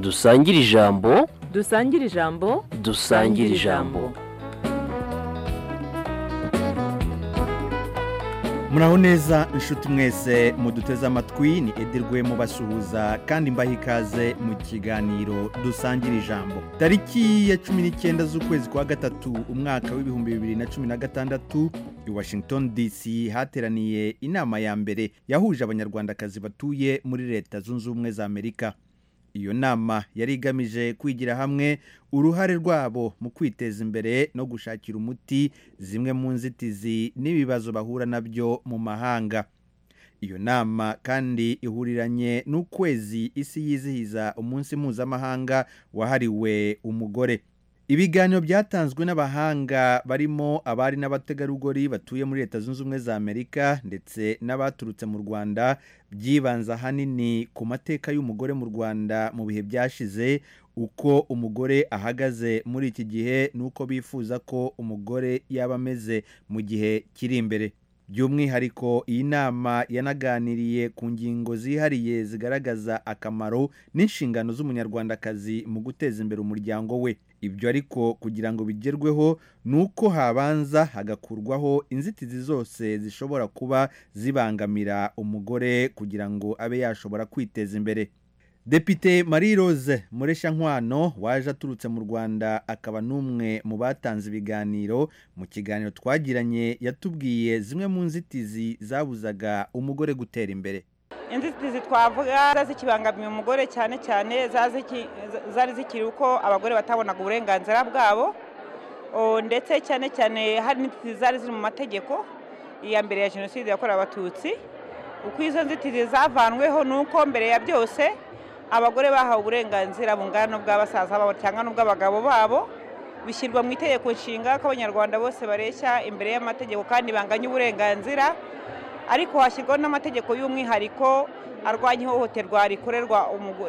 dusangire ijambo dusangire ijambo dusangire ijambo muraho neza inshuti mwese muduteze amatwi ni edirwe mubasuhuza kandi mbaha ikaze mu kiganiro dusangira ijambo tariki ya cumi n'icyenda z'ukwezi kwa gatatu umwaka w'ibihumbi bibiri na cumi na gatandatu i washington dc hateraniye inama ya mbere yahuje abanyarwandakazi batuye muri leta zunze ubumwe za amerika iyo nama yari igamije kwigira hamwe uruhare rwabo mu kwiteza imbere no gushakira umuti zimwe mu nzitizi n'ibibazo bahura nabyo mu mahanga iyo nama kandi ihuriranye n'ukwezi isi yizihiza umunsi mpuzamahanga wahariwe umugore ibiganiro byatanzwe n'abahanga barimo abari n'abategarugori batuye muri leta zunze ubumwe za amerika ndetse n'abaturutse mu rwanda byibanze ahanini ku mateka y'umugore mu rwanda mu bihe byashize uko umugore ahagaze muri iki gihe n'uko bifuza ko umugore yaba ameze mu gihe kiri imbere by'umwihariko iyi nama yanaganiriye ku ngingo zihariye zigaragaza akamaro n'inshingano z'umunyarwandakazi mu guteza imbere umuryango we ibyo ariko kugira ngo bigerweho ni uko habanza hagakurwaho inzitizi zose zishobora kuba zibangamira umugore kugira ngo abe yashobora kwiteza imbere Depite Marie Rose Muresha Nkwano waje aturutse mu Rwanda akaba n'umwe mu batanze ibiganiro mu kiganiro twagiranye yatubwiye zimwe mu nzitizi zabuzaga umugore gutera imbere inzitizi twavuga zikibangamiye umugore cyane cyane zari zikiri uko abagore batabonaga uburenganzira bwabo ndetse cyane cyane hari n'inzitizi zari ziri mu mategeko iya mbere ya jenoside yakorewe abatutsi uko izo nzitizi zavanweho ni uko mbere ya byose abagore bahawe uburenganzira bungana n'ubw'abasaza babo cyangwa n'ubw'abagabo babo bishyirwa mu itegeko nshinga ko abanyarwanda bose bareshya imbere y'amategeko kandi banganya uburenganzira ariko hashyirwaho n'amategeko y'umwihariko arwanya ihohoterwa rikorerwa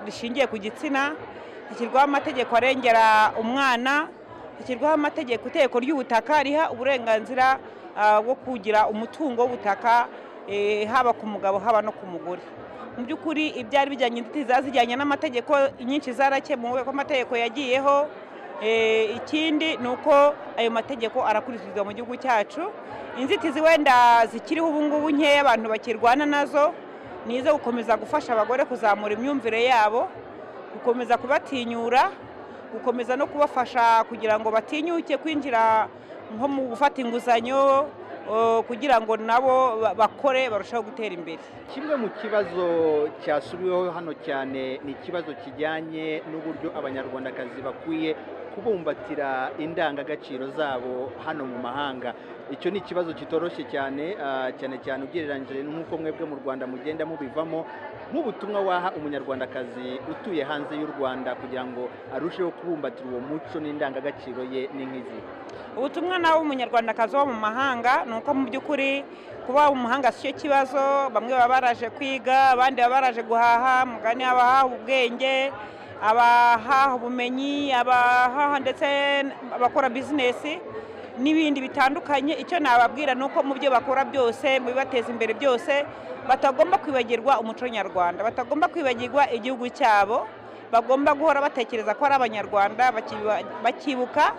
rishingiye ku gitsina hashyirwaho amategeko arengera umwana hashyirwaho amategeko itegeko ry'ubutaka riha uburenganzira bwo kugira umutungo w'ubutaka haba ku mugabo haba no ku mugore mu by'ukuri ibyari bijyanye inzitizi zazijyanye n'amategeko nyinshi zarakemuwe ko amategeko yagiyeho ikindi ni uko ayo mategeko arakurikizwa mu gihugu cyacu inzitizi wenda zikiriho ubu ngubu nkeya abantu bakirwana nazo ni izo gukomeza gufasha abagore kuzamura imyumvire yabo gukomeza kubatinyura gukomeza no kubafasha kugira ngo batinyuke kwinjira nko mu gufata inguzanyo kugira ngo nabo bakore barushaho gutera imbere kimwe mu kibazo cyasubiweho hano cyane ni ikibazo kijyanye n'uburyo abanyarwandakazi bakwiye kubumbatira indangagaciro zabo hano mu mahanga icyo ni ikibazo kitoroshye cyane cyane cyane ugereranyije n'uko mwebwe mu rwanda mugenda mubivamo nk'ubutumwa waha umunyarwandakazi utuye hanze y'u rwanda kugira ngo arusheho kubumbatira uwo muco n'indangagaciro ye n'ink'izi ubutumwa nawe umunyarwandakazi wo mu mahanga ni uko mu by'ukuri kuba mu mahanga si cyo kibazo bamwe baba baraje kwiga abandi baba baraje guhaha mugani abahaha ubwenge abahaha ubumenyi abahaha ndetse abakora bizinesi n'ibindi bitandukanye icyo nababwira ni uko mu byo bakora byose mu bibateza imbere byose batagomba kwibagirwa umuco nyarwanda batagomba kwibagirwa igihugu cyabo bagomba guhora batekereza ko ari abanyarwanda bakibuka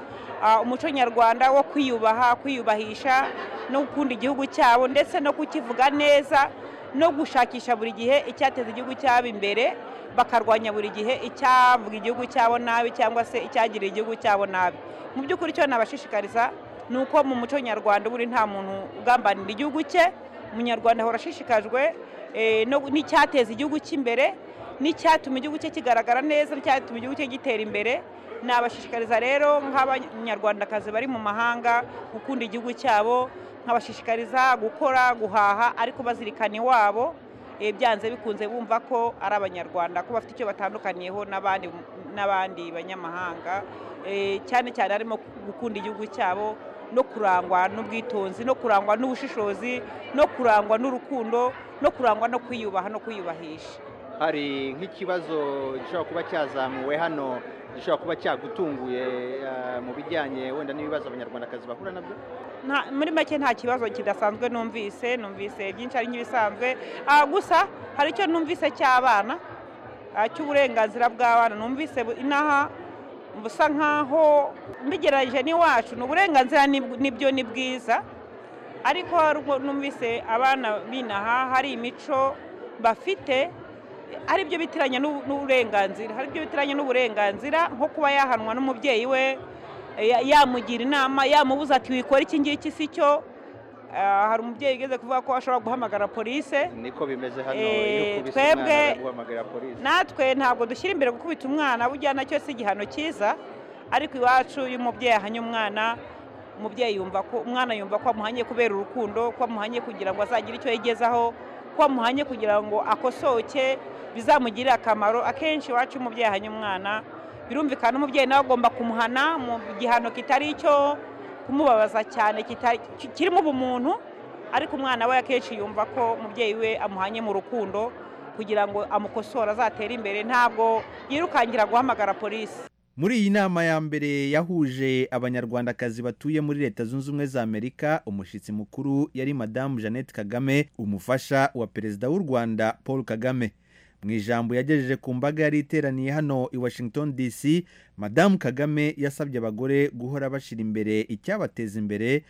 umuco nyarwanda wo kwiyubaha kwiyubahisha no gukunda igihugu cyabo ndetse no kukivuga neza no gushakisha buri gihe icyateza igihugu cyabo imbere bakarwanya buri gihe icyavuga igihugu cyabo nabi cyangwa se icyagirira igihugu cyabo nabi mu by'ukuri icyo nabashishikariza ni uko mu muco nyarwanda buri nta muntu ugambanira igihugu cye umunyarwanda ahora ashishikajwe n'icyateza igihugu cy'imbere n'icyatuma igihugu cye kigaragara neza n'icyatuma igihugu cye gitera imbere nabashishikariza rero nk'abanyarwandakazi bari mu mahanga gukunda igihugu cyabo nkabashishikariza gukora guhaha ariko bazirikana iwabo byanze bikunze bumva ko ari abanyarwanda ko bafite icyo batandukaniyeho n'abandi banyamahanga cyane cyane harimo gukunda igihugu cyabo no kurangwa n'ubwitonzi no kurangwa n'ubushishozi no kurangwa n'urukundo no kurangwa no kwiyubaha no kwiyubahisha hari nk'ikibazo gishobora kuba cyazamuwe hano gishobora kuba cyagutunguye mu bijyanye wenda n'ibibazo abanyarwandakazi bahura nabyo muri make nta kibazo kidasanzwe numvise numvise byinshi ari nk'ibisanzwe gusa hari icyo numvise cy'abana ah, cy'uburenganzira bw'abana numvise bu- inaha busa nk'aho mbigereranyije n'iwacu ni uburenganzira ni- nibyo ni bwiza ariko hari ubwo numvise abana binaha hari imico bafite ari byo bitiranye n'u- n'uburenganzira hari byo bitiranye n'uburenganzira nko kuba yahanwa n'umubyeyi we ya- yamugira inama yamubuza ati wikora iki ngiki si cyo Ah, hari umubyeyi ugeze kuvuga ko ashobora guhamagara polise niko bimeze hano Eh, iyo ukubise twebwe- umwana araguhamagara polisi natwe ntabwo dushyira imbere gukubita umwana burya nacyo si igihano cyiza ariko iwacu iyo umubyeyi ahanye umwana umubyeyi yumva ko umwana yumva ko amuhanye kubera urukundo ko amuhanye kugira ngo azagire icyo yigezaho ko amuhanye kugira ngo akosoke bizamugirire akamaro akenshi iwacu iyo umubyeyi ahanye umwana birumvikana umubyeyi nawe agomba kumuhana mu gihano kitari icyo kumubabaza cyane kitari- ki- kirimo ubumuntu ariko umwana we akenshi yumva ko umubyeyi we amuhanye mu rukundo kugira ngo amukosore azatere imbere ntabwo yirukangira guhamagara polisi muri iyi nama ya mbere yahuje abanyarwandakazi batuye muri leta zunze ubumwe za amerika umushyitsi mukuru yari madamu jeannette kagame umufasha wa perezida w'u rwanda paul kagame mu ijambo yagejeje ku mbaga yari iteraniye hano i washington dc madamu kagame yasabye abagore guhora bashyira imbere icyabateza imbere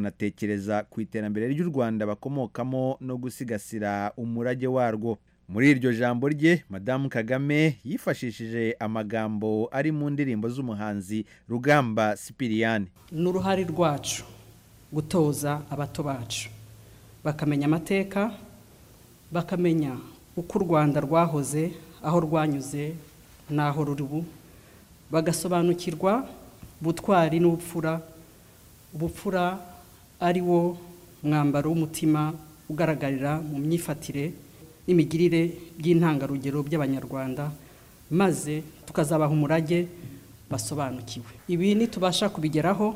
bakanatekereza ku iterambere ry'u rwanda bakomokamo no gusigasira umurage warwo muri iryo jambo rye madamu kagame yifashishije amagambo ari mu ndirimbo z'umuhanzi rugamba sipiriyani n'uruhare rwacu gutoza abato bacu bakamenya amateka bakamenya uko u rwanda rwahoze aho rwanyuze n'aho ruri ubu bagasobanukirwa ubutwari n'ubupfura ubupfura ari wo mwambaro w'umutima ugaragarira mu myifatire n'imigirire by'intangarugero by'abanyarwanda maze tukazabaha umurage basobanukiwe ibi nitubasha kubigeraho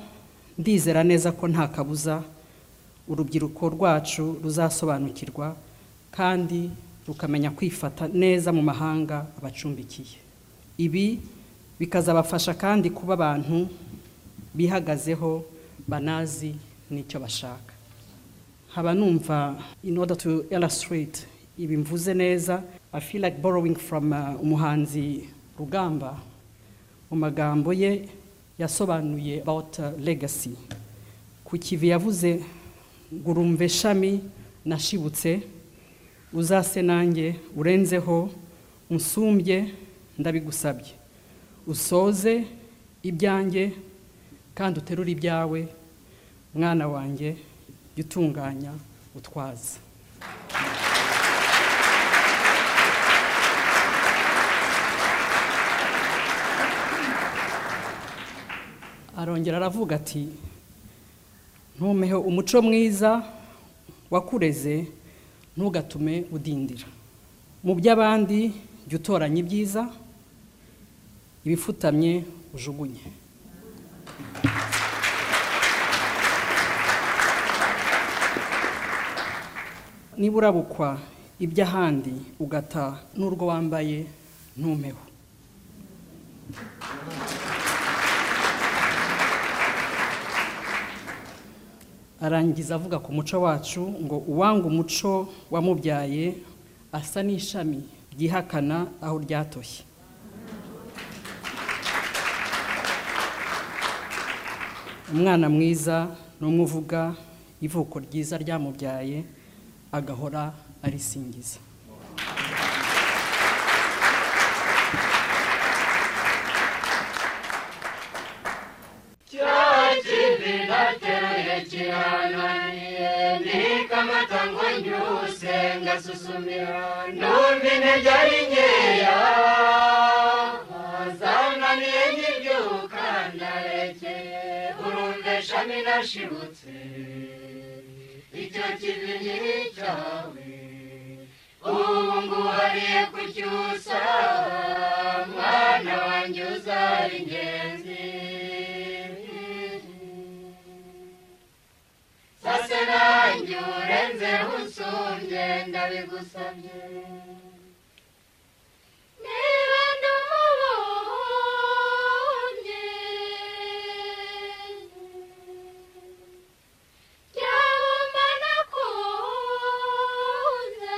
ndizera neza ko nta kabuza urubyiruko rwacu ruzasobanukirwa kandi rukamenya kwifata neza mu mahanga abacumbikiye ibi bikazabafasha kandi kuba abantu bihagazeho banazi n'icyo bashaka nkaba numva in order to illustrate ibi mvuze neza i feel like borrowing from uh, umuhanzi rugamba mu magambo ye yasobanuye about uh, legacy ku kivi yavuze gurumve shami nashibutse uzase nanjye urenzeho unsumbye ndabigusabye usoze ibyanjye kandi uterure ibyawe mwana wanjye jya utunganya utwaza arongera aravuga ati ntumeho umuco mwiza wakureze ntugatume udindira mu by'abandi jya utoranya ibyiza ibifutamye ujugunye niba urabukwa iby'ahandi ugata n'urwo wambaye ntumeho arangiza avuga ku muco wacu ngo uwanga umuco wamubyaye asa n'ishami ryihakana aho ryatoshye umwana mwiza ni umwe uvuga ivuko ryiza ryamubyaye agahora arisingiza niba ndamubonye byaba nakunze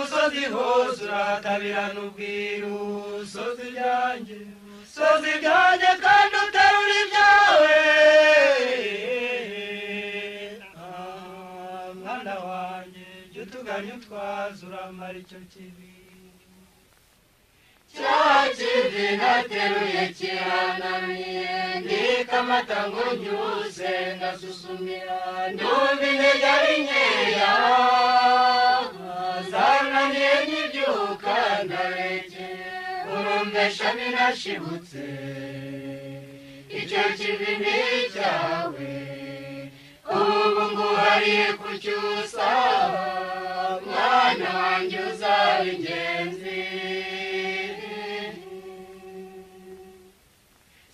sozi hose uratabirana ubwiru sozi ibyanjye sozi ibyanjye kandi uterura ibyawe Ah, mwana wanjye jya utuganya utwaza uramara icyo kibi cya kibi nateruye kiranamiye ndika amata ngo ngiwuse ngasusumira ndumva intege ari nkeya zananiye nkibyuka ndareke urumve shami nashibutse icyo kibi ni icyawe ubu nguhariye kucyusa mwana wanjye uzaba ingenzi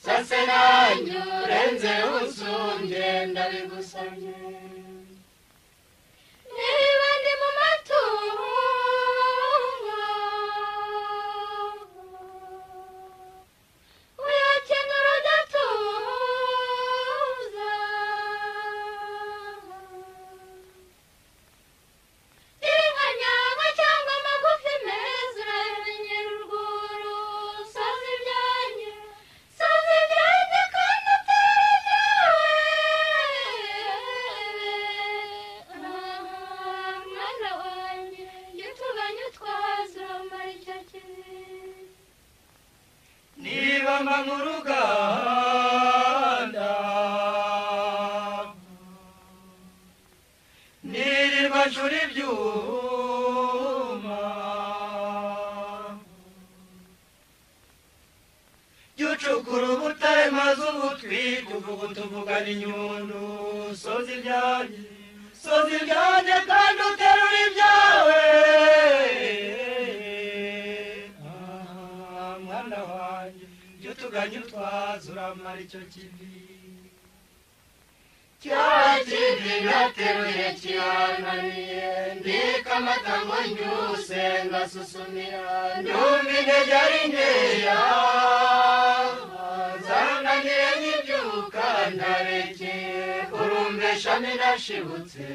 sase nanjye urenze usumbye ndabigusabye niba ndi mu matungo uyakenera udatuza inka nyama cyangwa amagufi meza uramenyera urwuru soza ibyanjye soza ibyanjye kandi utera ibyawe Ah, mwana wanjye jya utuganya utwaza uramara icyo kintu niba mba mu ruganda nirirwa nshura ibyuma jya ucukura ubutare maze ubutwika uvuga utuvugana inyundu soza ibyanjye soza ibyanjye kandi uterura ibyawe Ah, mwana wanjye jya utuganya utwaza uramara icyo kibi cya kibi nateruye kirananiye ndika amata ngo ncyuse ngasusumira ndumva intege ari nkeya zananiye nkibyuka ndarekeye urumve shami nashibutse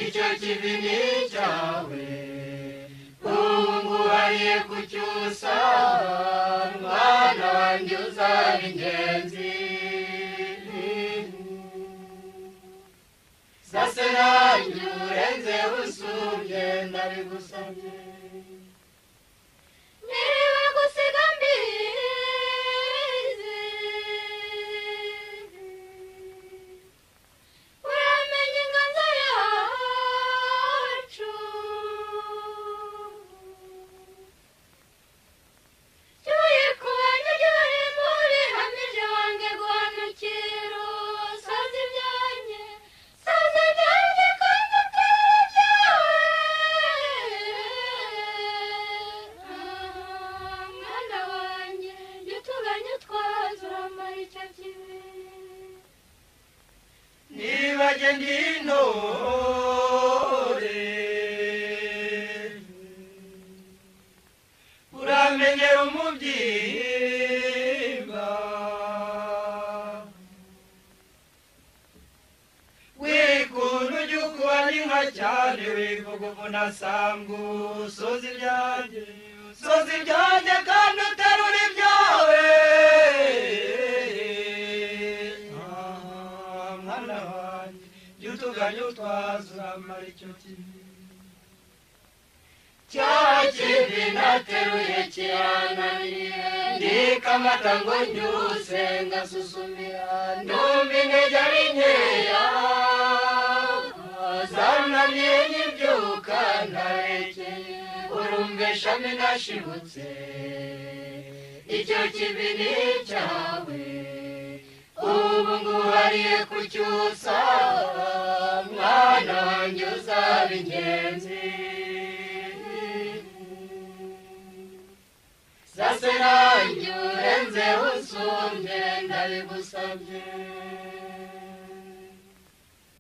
icyo kibi ni icyawe ubu nguhariye kucyusa mwana wanjye uzaba ingenzi sase nanjye urenze usumbye ndabigusabye niba gusiga mbizi uramenye inganzo yacu cyuye ku bantu cyuye muri hamije wange guhanukira usaze ibyanjye saze ibyanjye kandi utera ibyawe Ah, mwana wanjye jya utuganya utwaza uramara icyo kibi niba agenda intore uramenyera umubyimba wikunda ujya ukuba n'inka cyane wivuga uvunasambu usoza ibyanjye soza ibyanjye kandi uterura ibyawe Ah, mwana wanjye jya utuganya utwaza uramara icyo kibi cya kibi nateruye kirananiye ndika amata ngo ncyuse ngasusumira ndumva intege ari nkeya zananiye nkibyuka ndarekeye urumva ishami nashibutse icyo kibi ni icyawe ubu nguhariye kucyusa mwana wanjye uzaba ingenzi sase nanjye urenze usumbye ndabigusabye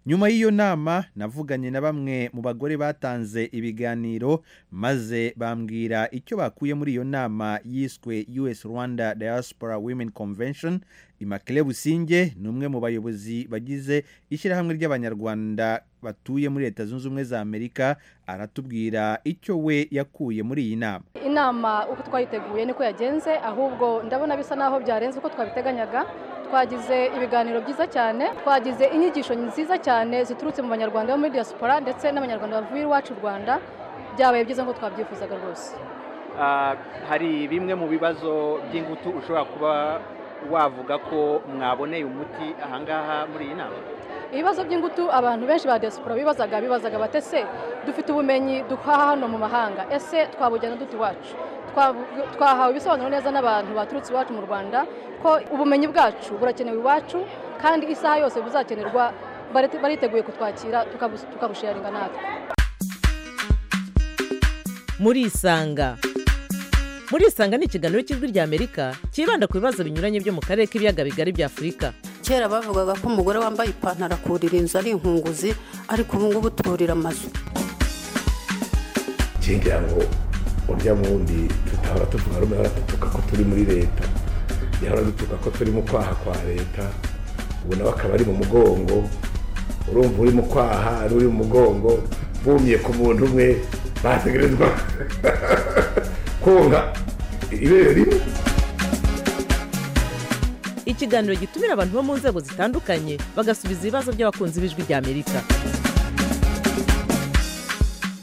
nyuma y'iyo nama navuganye na bamwe mu bagore batanze ibiganiro maze bambwira icyo bakuye muri iyo nama yiswe US Rwanda Diaspora Women Convention Imakile Businge ni umwe mu bayobozi bagize ishyirahamwe ry'abanyarwanda batuye muri leta zunze ubumwe za Amerika aratubwira icyo we yakuye muri iyi nama inama uko twayiteguye niko yagenze ahubwo ndabona bisa naho byarenze uko twabiteganyaga twagize ibiganiro byiza cyane twagize inyigisho nziza cyane ziturutse mu banyarwanda bo muri diaspora ndetse n'abanyarwanda bavuye iwacu u rwanda byabaye byiza nk'uko twabyifuzaga rwose Ah, hari bimwe mu bibazo by'ingutu ushobora kuba wavuga ko mwaboneye umuti ahangaha muri iyi nama ibibazo by'ingutu abantu benshi ba diaspora bibazaga bibazaga bati ese dufite ubumenyi duhaha hano mu mahanga ese twabujyana dute iwacu Twabu- twahawe ibisobanuro neza n'abantu baturutse iwacu mu rwanda ko ubumenyi bwacu burakenewe iwacu kandi isaha yose buzakenerwa barite- bariteguye kutwakira tukabu- tukabusharinga natwe murisanga murisanga ni ikiganiro cy'ijwi ry'amerika cyibanda ku bibazo binyuranye byo mu karere k'ibiyaga bigari bya afurika kera bavugaga ko umugore wambaye ipantaro akurira inzu ari inkunguzi ariko ubu ngubu turira amazu ngira ngo urya wundi tutahora tuvuga rumwe ahora dutuka ko turi muri leta yahora dutuka ko turi mu kwaha kwa leta ubu nawe akaba ari mu mugongo urumva uri mu kwaha ari uri mu mugongo bumiye ku muntu umwe bategerezwa kunga ibere rimwe ikiganiro gitumira abantu bo mu nzego zitandukanye bagasubiza ibibazo by'abakunzi b'ijwi ry'amerika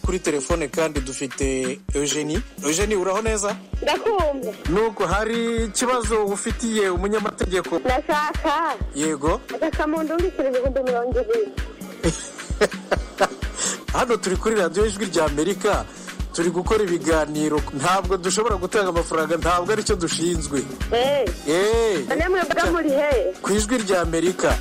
kuri telefone kandi dufite eugenie eugenie uraho neza ndakumva nubwo hari ikibazo ufitiye umunyamategeko ndashaka yego agasamundo w'ibiciro ibihumbi mirongo ibiri hano turi kuri radiyo ijwi ry'amerika turi gukora ibiganiro ntabwo dushobora gutanga amafaranga ntabwo aricyo dushinzwe eee eee none mwebwe muri hehe ku ijwi ry'amerika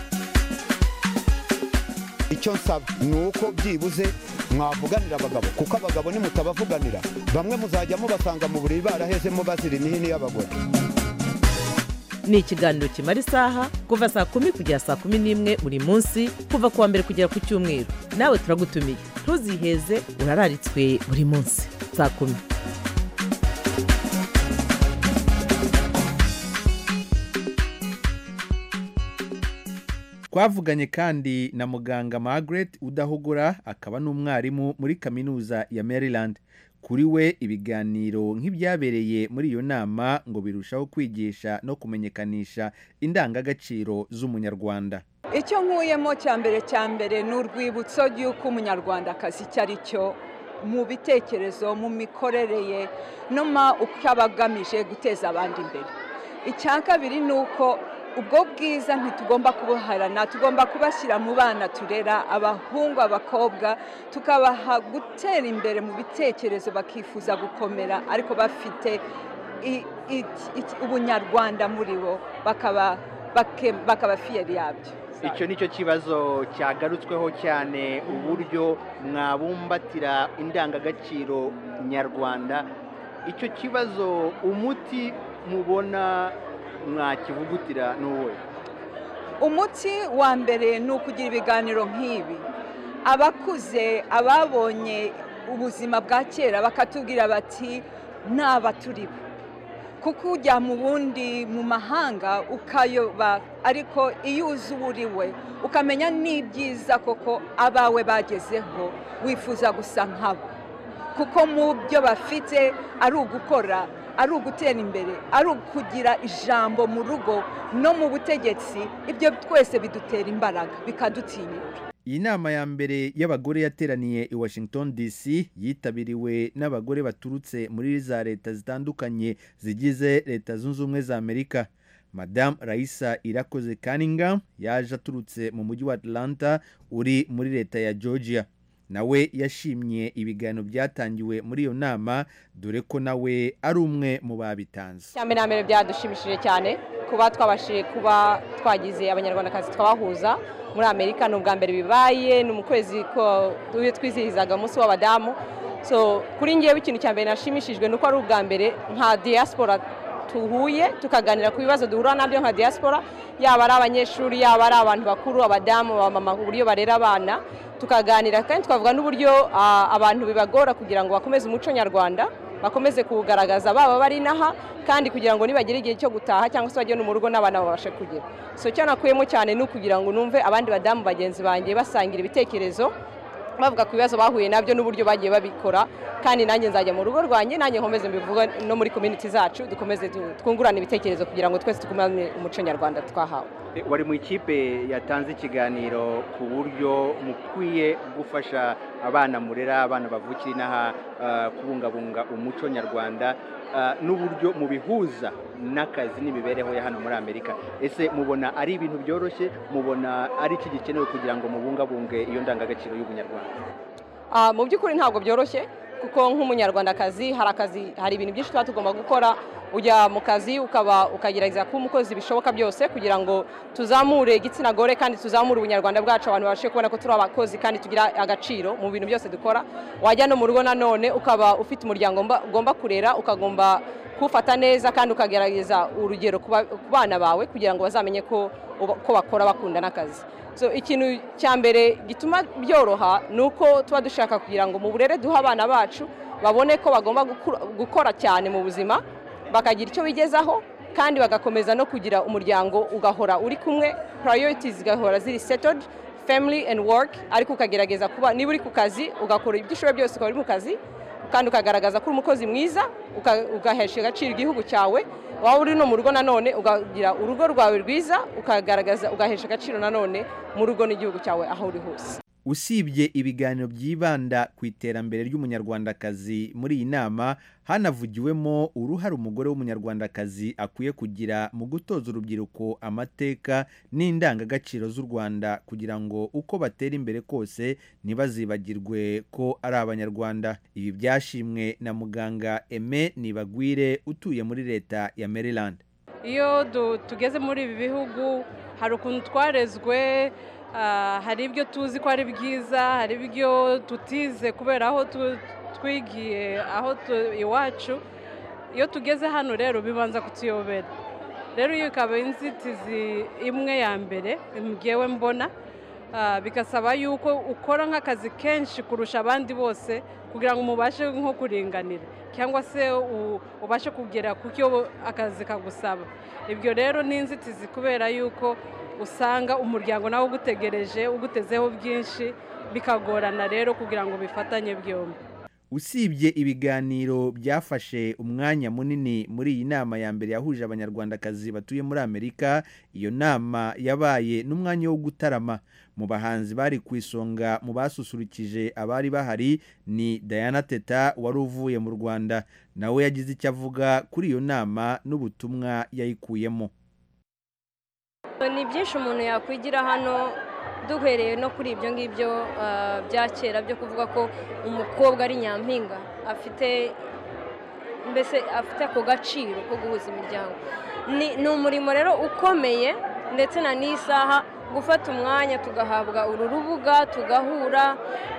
icyo nsaba ni uko byibuze mwavuganira abagabo kuko abagabo nimutabavuganira bamwe muzajya mubasanga mu buriri barahezemo bazira imihini y'abagore ni ikiganiro kimara isaha kuva saa kumi kugera saa kumi n'imwe buri munsi kuva ku wa mbere kugera ku cyumweru nawe turagutumiye ntuziheze urararitswe buri munsi saa kumi twavuganye kandi na muganga margaret udahogora akaba n'umwarimu muri kaminuza ya maryland kuri we ibiganiro nk'ibyabereye muri iyo nama ngo birushaho kwigisha no kumenyekanisha indangagaciro z'umunyarwanda icyo nkuyemo cya mbere cya mbere ni urwibutso ry'uko umunyarwandakazi icyo ari cyo mu bitekerezo mu mikorere ye no ma uko aba agamije guteza abandi imbere icya kabiri ni uko ubwo bwiza ntitugomba kubuharana tugomba kubashyira mu bana turera abahungu abakobwa tukabaha gutera imbere mu bitekerezo bakifuza gukomera ariko bafite i- iki- iki- ubunyarwanda muri bo bakaba bake- bakaba fiyeri yabyo icyo ni cyo kibazo cyagarutsweho cyane uburyo mwabumbatira indangagaciro nyarwanda icyo kibazo umuti mubona mwakivugutira ni uwuhe umuti wa mbere ni ukugira ibiganiro nk'ibi abakuze ababonye ubuzima bwa kera bakatubwira bati naba turi bo kuko ujya mu bundi mu mahanga ukayoba ariko iyo uzi uwo uri we ukamenya n'ibyiza koko abawe bagezeho wifuza gusa nkabo kuko mu byo bafite ari ugukora ari ugutera imbere ari ukugira ijambo mu rugo no mu butegetsi ibyo twese bidutera imbaraga bikadutinyuka iyi nama ya mbere y'abagore yateraniye i washington dc yitabiriwe n'abagore baturutse muri za leta zitandukanye zigize leta zunze ubumwe za amerika madamu raisa irakoze kaninga yaje aturutse mu mujyi wa atlanta uri muri leta ya georgia nawe yashimye ibiganiro byatangiwe muri iyo nama dore ko nawe ari umwe mu babitanze cya mbere na mbere byadushimishije cyane kuba twabashije kuba twagize abanyarwandakazi twabahuza muri amerika ni ubwa mbere bibaye ni mu kwezi ko iyo twizihizaga umunsi w'abadamu so kuri ngewe ikintu cya mbere nashimishijwe ni uko ari ubwa mbere nka diaspora duhuye tukaganira ku bibazo duhura nabyo nka diaspora yaba ari abanyeshuri yaba ari abantu bakuru abadamu abamama uburyo barera abana tukaganira kandi twavuga n'uburyo ah, abantu bibagora kugira ngo bakomeze umuco nyarwanda bakomeze kuwugaragaza baba bari inaha kandi kugira ngo nibagira igihe cyo gutaha cyangwa se bajye no mu rugo n'abana babashe kugira so icyo nakuyemo cyane ni ukugira ngo numve abandi badamu bagenzi banjye basangira ibitekerezo bavuga ku bibazo bahuye nabyo n'uburyo bagiye babikora kandi nanjye nzajya mu rugo rwanjye nanjye nkomeze mbivuga no muri community zacu dukomeze tu- twungurane ibitekerezo kugira ngo twese tugumane umuco nyarwanda twahawe Eh, wari mu ikipe yatanze ikiganiro ku buryo mukwiye gufasha abana murera abana bavukira inaha ah, kubungabunga umuco nyarwanda ah, n'uburyo mubihuza n'akazi n'imibereho ya hano muri amerika ese mubona ari ibintu byoroshye mubona ari iki gikenewe kugira ngo mubungabunge iyo ndangagaciro y'ubunyarwanda Ah, mu by'ukuri ntabwo byoroshye kuko nk'umunyarwandakazi hari akazi hari ibintu byinshi tuba tugomba gukora ujya mu kazi ukaba ukagerageza kuba umukozi bishoboka byose kugira ngo tuzamure igitsina gore kandi tuzamure ubunyarwanda bwacu abantu babashe kubona ko turi abakozi kandi tugira agaciro mu bintu byose dukora wajya no mu rugo nanone ukaba ufite umuryango mba- ugomba kurera ukagomba kuwufata neza kandi ukagerageza urugero ku ba- ku bana bawe kugira ngo bazamenye ko uba- ko bakora bakunda n'akazi so ikintu cya mbere gituma byoroha ni uko tuba dushaka kugira ngo mu burere duha abana bacu babone ko bagomba gukura- gukora cyane mu buzima bakagira icyo bigezaho kandi bagakomeza no kugira umuryango ugahora uri kumwe priorities zigahora ziri settled family and work ariko ukagerageza kuba niba uri ku kazi ugakora ibyo ushoboye byose ukaba uri mu kazi kandi ukagaragaza ko uri umukozi mwiza uka- ugahesha agaciro igihugu cyawe waba uri no mu rugo nanone ukagira urugo rwawe rwiza ukagaragaza ugahesha agaciro nanone mu rugo n'igihugu cyawe aho uri hose usibye ibiganiro byibanda ku iterambere ry'umunyarwandakazi muri iyi nama hanavugiwemo uruhare umugore w'umunyarwandakazi akwiye kugira mu gutoza urubyiruko amateka n'indangagaciro z'u rwanda kugira ngo uko batera imbere kose ntibazibagirwe ko ari abanyarwanda ibi byashimwe na muganga eme nibagwire utuye muri leta ya maryland iyo du- tugeze muri ibi bihugu hari ukuntu twarezwe ah, hari ibyo tuzi ko ari byiza hari ibyo tutize kubera aho tu- twigiye aho tu- iwacu iyo tugeze hano rero bibanza kutuyobera rero iyo ikaba inzitizi imwe ya mbere mbyewe mbona Ah, bigasaba yuko ukora nk'akazi kenshi kurusha abandi bose kugira ngo mubashe nko kuringanira cyangwa se u- ubashe kugera ku cyo akazi kagusaba ibyo rero ni inzitizi kubera yuko usanga umuryango nawe ugutegereje ugutezeho byinshi bikagorana rero kugira ngo bifatanye byombi usibye ibiganiro byafashe umwanya munini muri iyi nama ya mbere yahuje abanyarwandakazi batuye muri amerika iyo nama yabaye n'umwanya wo gutarama mu bahanzi bari ku isonga mu basusurukije abari bahari ni diana teta wari uvuye mu rwanda nawe yagize icyo avuga kuri iyo nama n'ubutumwa yayikuyemo ni byinshi umuntu yakwigira hano duhereye no kuri ibyo ngibyo ah, bya kera byo kuvuga ko umukobwa ari nyampinga afite mbese afite ako gaciro ko guhuza imiryango Ni- ni umurimo rero ukomeye ndetse na n'isaha gufata umwanya tugahabwa uru rubuga tugahura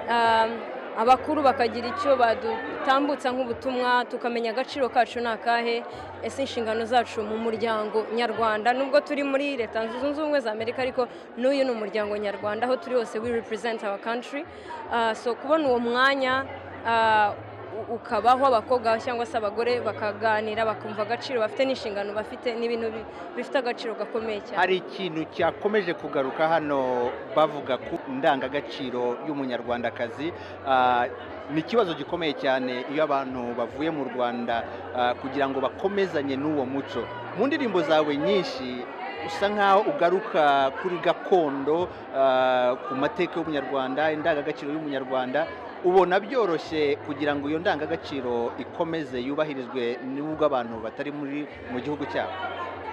ah, abakuru bakagira icyo badutambutsa nk'ubutumwa tukamenya agaciro kacu ni akahe ese inshingano zacu mu muryango nyarwanda nubwo turi muri leta zunze ubumwe za amerika ariko n'uyu ni umuryango nyarwanda aho turi hose we represent our country Ah, so kubona uwo mwanya ah, u- ukabaho abakobwa cyangwa se abagore bakaganira bakumva agaciro bafite n'inshingano bafite n'ibintu bi- bifite agaciro gakomeye cyane hari ikintu cyakomeje kugaruka hano bavuga ku ndangagaciro y'umunyarwandakazi Ah, ni ikibazo gikomeye cyane iyo abantu bavuye mu rwanda ah, kugira ngo bakomezanye n'uwo muco mu ndirimbo zawe nyinshi usa nk'aho ugaruka kuri gakondo ah, ku mateka y'umunyarwanda indangagaciro y'umunyarwanda ubona byoroshye kugira ngo iyo ndangagaciro ikomeze yubahirizwe n'ubwo abantu batari muri mu gihugu cyabo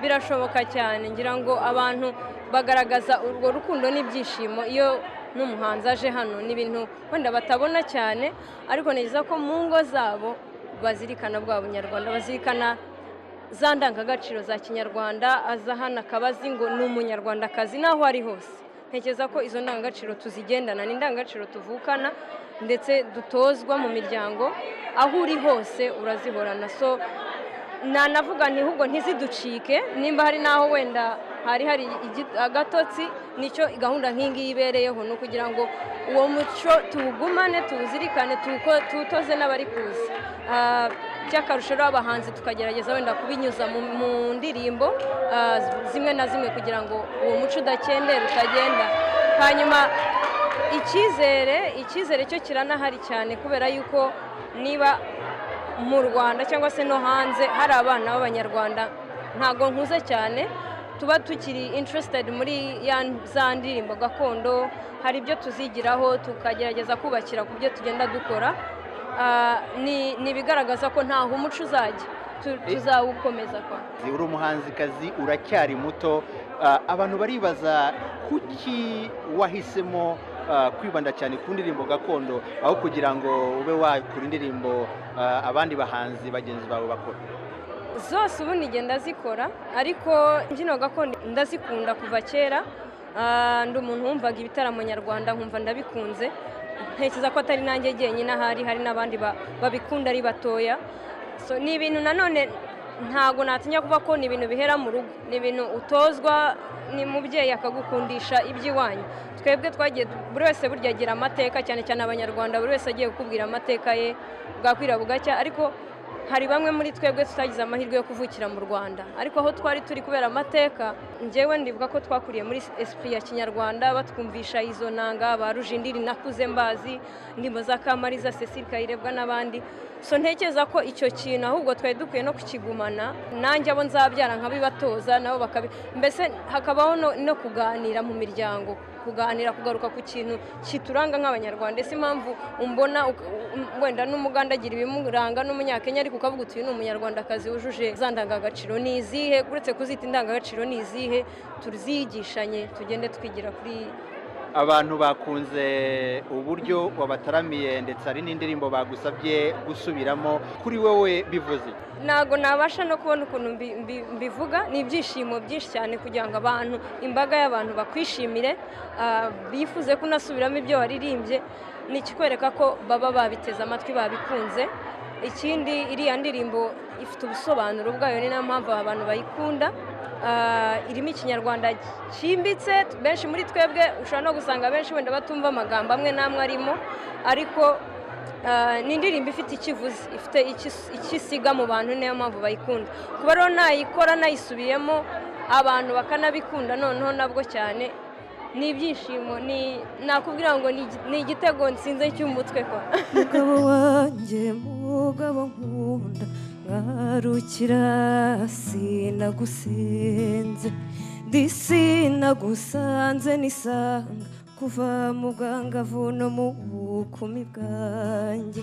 birashoboka cyane ngira ngo abantu bagaragaza urwo rukundo n'ibyishimo iyo n'umuhanzi aje hano ni ibintu wenda batabona cyane ariko neza ko mu ngo zabo bazirikana bwa bunyarwanda bazirikana za ndangagaciro za kinyarwanda aza hano akaba azi ngo ni umunyarwandakazi n'aho ari hose ntekereza ko izo ndangagaciro tuzigendana ni indangagaciro tuvukana ndetse dutozwa mu miryango aho uri hose urazihorana so nanavuga nti ahubwo ntiziducike nimba hari n'aho wenda hari hari igi- agatotsi nicyo gahunda nk'ingiyi ibereyeho ni ukugira ngo uwo muco tuwugumane tuwuzirikane tuwuko- tuwutoze n'abari kuza Ah, by'akarusho rero abahanzi tukagerageza wenda kubinyuza mu, mu ndirimbo ah, zimwe na zimwe kugira ngo uwo muco udakendera utagenda hanyuma icyizere icyizere cyo kiranahari cyane kubera yuko niba mu rwanda cyangwa se no hanze hari abana b'abanyarwanda ntago nkuze cyane tuba tukiri interested muri ya za ndirimbo gakondo hari ibyo tuzigiraho tukagerageza kubakira ku byo tugenda dukora Ah, ni ni ibigaragaza ko ntaho umuco uzajya Tu- tuzawukomeza kwa uri umuhanzikazi uracyari muto Ah, abantu baribaza kuki wahisemo ah, kwibanda cyane ku ndirimbo gakondo aho kugira ngo ube wakura indirimbo ah, abandi bahanzi bagenzi bawe bakora zose ubu nige ndazikora ariko imbyino gakondo ndazikunda kuva kera Ah, ndi umuntu wumvaga ibitaramo nyarwanda nkumva ndabikunze ntekereza ko atari nanjye jyenyine ahari hari n'abandi ba- babikunda ari batoya So, ni ibintu nanone ntabwo natinya kuba ko ni ibintu bihera mu rugo ni ibintu utozwa ni mubyeyi akagukundisha iby'iwanyu twebwe twagiye buri wese burya agira amateka cyane cyane abanyarwanda buri wese agiye kukubwira amateka ye bwakwira bugacya ariko hari bamwe muri twebwe tutagize amahirwe yo kuvukira mu rwanda ariko aho twari turi kubera amateka njyewe ndibuka ko twakuriye muri esprit ya kinyarwanda batwumvisha izo nanga ba rujindiri nakuze mbazi ndimbo za kamariza cecile kayirebwa n'abandi so ntekereza ko icyo kintu ahubwo twari dukwiye no kukigumana nanjye abo nzabyara nkabibatoza nabo bakabi mbese hakabaho no, no kuganira mu miryango kuganira kugaruka ku kintu kituranga nk'abanyarwanda ese impamvu umbona uk- um- wenda n'umuganda agira ibimuranga n'umunyakenya ariko ukavuga uti uyu ni umunyarwandakazi wujuje za ndangagaciro ni izihe uretse kuzita indangagaciro ni izihe tuzigishanye tugende twigira kuri abantu bakunze uburyo wabataramiye ndetse hari n'indirimbo bagusabye gusubiramo kuri wowe bivuze iki? ntabwo nabasha no kubona ukuntu mbi- mbi- mbivuga ni ibyishimo byinshi cyane kugira ngo abantu imbaga y'abantu bakwishimire ah, bifuze ko unasubiramo ibyo waririmbye ni ikikwereka ko baba babiteze amatwi babikunze ikindi iriya ndirimbo ifite ubusobanuro bwayo ni nayo mpamvu abantu bayikunda Ah, irimo ikinyarwanda cyimbitse benshi muri twebwe ushobora no gusanga benshi wenda batumva amagambo amwe n'amwe arimo ariko Ah, ni indirimbo ifite ikivuzi ifite ikis- icyo isiga mu bantu niyo mpamvu bayikunda kuba rero nayikora nayisubiyemo abantu bakanabikunda noneho nabwo cyane ni ibyishimo ni- nakubwira ngo ni igi- ni igitego nsinze cy'umutwe kwa mugabo wanjye mugabo nkunda ngarukira sinagusenze ndi sinagusanze nisanga kuva mubwangavu no mu bukumi bwanjye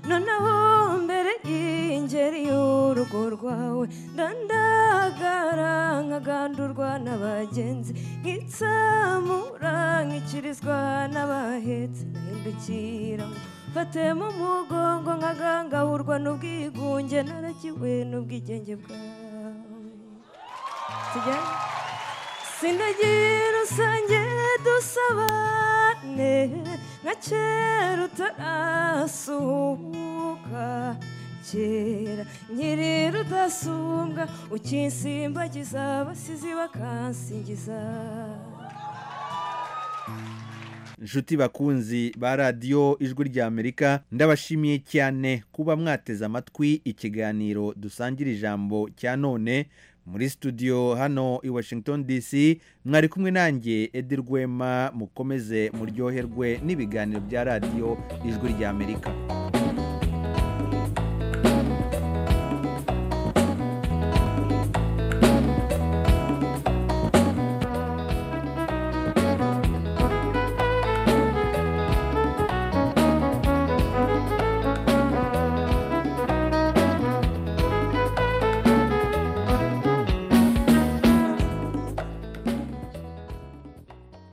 noneho mbere y'ingeri y'urugo rwawe ndandagara nkagandurwa n'abagenzi nkitsamura nkikirizwa n'abahetse nahindukira ngo mfate mu mugongo nkagangahurwa n'ubwigunge naragiwe n'ubwigenge bwawe tujyane sinagira rusange dusabane nka kera utarasuhuka kera nkiri rudasumbwa ukinsimbagiza abasizi bakansingiza inshuti bakunzi ba radiyo ijwi ry'amerika ndabashimiye cyane kuba mwateze amatwi ikiganiro dusangira ijambo cya none muri studio hano i washington dc mwari kumwe nanjye edi rwema mukomeze muryoherwe n'ibiganiro bya radiyo ijwi ry'amerika